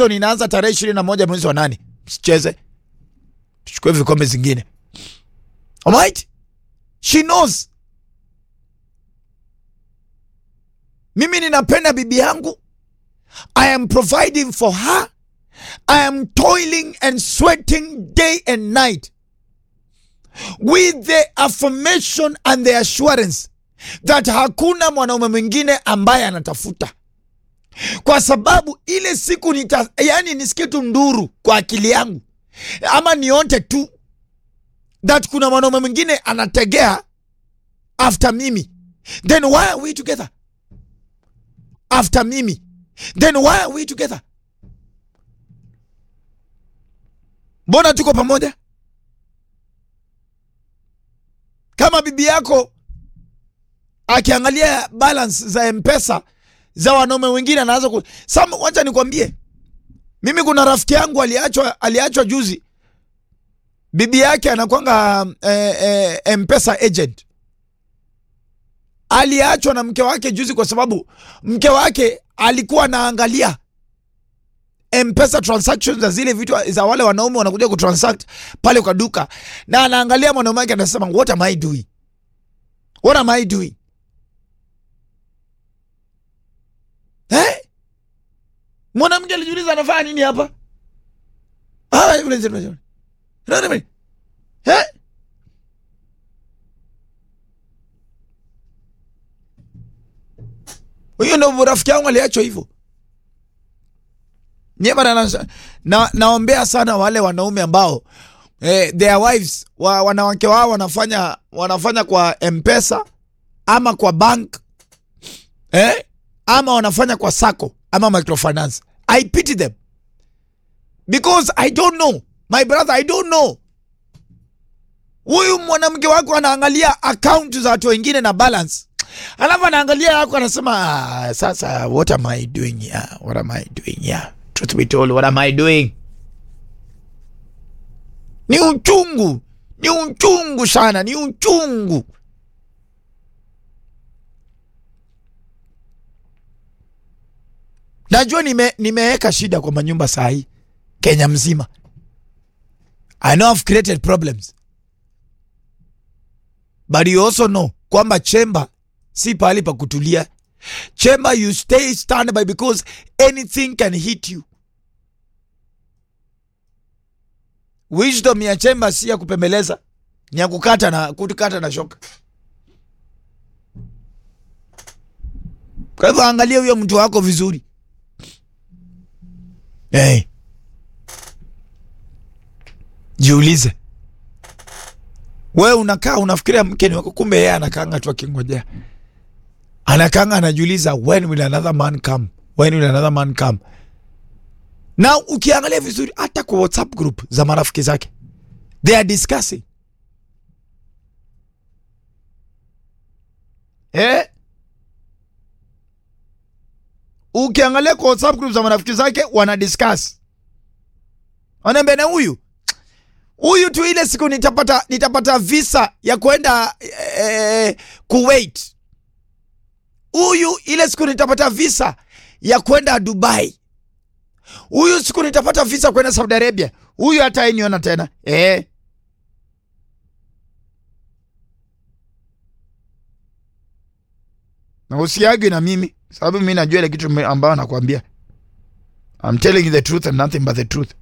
season inaanza tarehe ishirini na moja mwezi wa nane. Msicheze, tuchukue vikombe zingine. Alright? She knows. Mimi ninapenda bibi yangu. I am providing for her. I am toiling and sweating day and night with the affirmation and the assurance that hakuna mwanaume mwingine ambaye anatafuta, kwa sababu ile siku nita, yani nisikie tu nduru kwa akili yangu ama nionte tu that kuna mwanaume mwingine anategea after mimi, then why are we together? After mimi, then why are we together? Mbona tuko pamoja? Kama bibi yako akiangalia balance za mpesa za wanaume wengine anaanza ku Sam, wacha nikwambie, mimi kuna rafiki yangu aliachwa, aliachwa juzi, bibi yake anakwanga eh, eh, mpesa agent. Aliachwa na mke wake juzi kwa sababu mke wake alikuwa anaangalia mpesa transactions za zile vitu za wale wanaume wanakuja kutransact pale kwa duka, na anaangalia mwanaume wake anasema, what am I doing? What am I doing? Eh? Mwanamke alijiuliza anafanya nini hapa? Ah, yule zile zile. Nani Eh? Huyo ndio rafiki yangu aliachwa hivyo. Nyema na, na naombea sana wale wanaume ambao eh, their wives wa, wanawake wao wanafanya wanafanya kwa Mpesa ama kwa bank eh, ama wanafanya kwa sako ama microfinance. I pity them because I don't know my brother, I don't know. Huyu mwanamke wako anaangalia account za watu wengine na balance, alafu anaangalia yako anasema, ah, sasa what am I doing here? What am I doing here? Truth be told, what am I doing? Ni uchungu, ni uchungu sana, ni uchungu. Najua nime nimeweka shida kwa manyumba saa hii Kenya mzima. I know I've created problems. But you also know kwamba chemba si pahali pa kutulia. Chemba you stay standby because anything can hit you. Wisdom ya chemba si ya kupembeleza, ni ya kukata na kutukata na shoka. Kwa hivyo angalia huyo mtu wako vizuri. Hey. Jiulize, wewe unakaa unafikiria mke ni wako, kumbe yeye anakaanga tu akingojea, anakaanga anajiuliza, when will another man come, when will another man come. Na ukiangalia vizuri, hata kwa WhatsApp group za marafiki zake they are discussing eh? Ukiangalia kwa WhatsApp group za marafiki zake wana discuss, wanaambia na huyu huyu tu, ile siku nitapata nitapata visa ya kwenda eh, Kuwait. Huyu ile siku nitapata visa ya kwenda Dubai. Huyu siku nitapata visa kwenda Saudi Arabia. Huyu hata iniona tena eh. Na usiagi na mimi sababu mimi najua ile kitu ambayo nakwambia. I'm telling you the truth and nothing but the truth.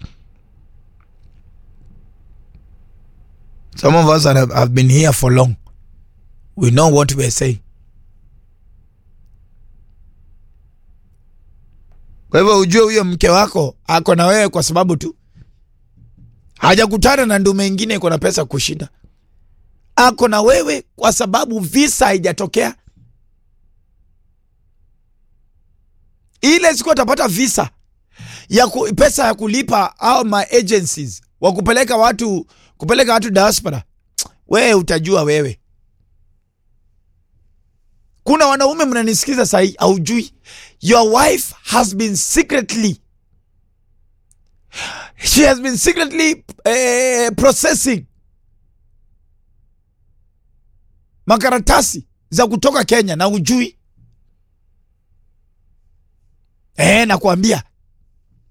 Some of us have, have been here for long. We know what we are saying. Kwa hivyo ujue huyo mke wako ako na wewe kwa sababu tu hajakutana na ndume ingine iko na pesa kushinda. Ako na wewe kwa sababu visa haijatokea. Ile siku atapata visa ya ku, pesa ya kulipa au ma agencies wa kupeleka watu kupeleka watu diaspora, wewe utajua wewe. Kuna wanaume mnanisikiza sahii, aujui your wife has been secretly she has been secretly eh, processing makaratasi za kutoka Kenya na ujui. Eh, nakwambia